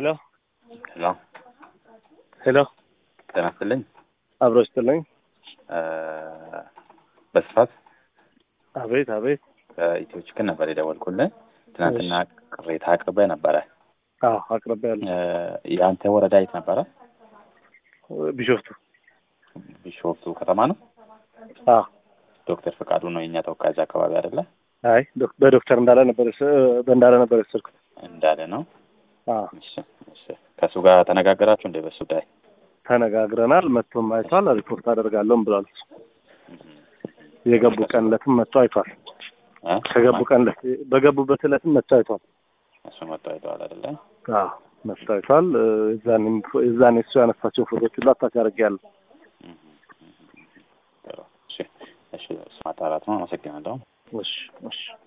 ሄሎ ሄሎ ሄሎ ጤና ይስጥልኝ። አብሮ ይስጥልኝ። በስፋት አቤት አቤት። ከኢትዮ ችክን ነበር የደወልኩልህ። ትናንትና ቅሬታ አቅርበህ ነበረ። አዎ አቅርቤያለሁ። የአንተ ወረዳ የት ነበረ? ቢሾፍቱ። ቢሾፍቱ ከተማ ነው። አዎ ዶክተር ፈቃዱ ነው የእኛ ተወካይ እዛ አካባቢ አይደለ? አይ ዶክ- በዶክተር እንዳለ ነበር የስ- በእንዳለ ነበር የወሰድኩት። እንዳለ ነው። አዎ እሺ፣ እሺ። ከእሱ ጋር ተነጋገራችሁ እንደ በሱ ጉዳይ? ተነጋግረናል። መጥቶም አይቷል። ሪፖርት አደርጋለሁም ብሏል። የገቡ ቀን ዕለትም መጥቶ አይቷል። እ? ከገቡ ቀን ዕለት በገቡበት ዕለትም መጥቶ አይቷል። እሱ መጥቶ አይተዋል አይደለ? አዎ መጥቶ አይቷል። የዛኔም የዛኔ እሱ ያነሳቸው ፎቶች ሁሉ አታች አድርጌያለሁ። ጥሩ። እሺ፣ እሺ። እሱ ማጣራት ነው። አመሰግናለሁ። እሺ እሺ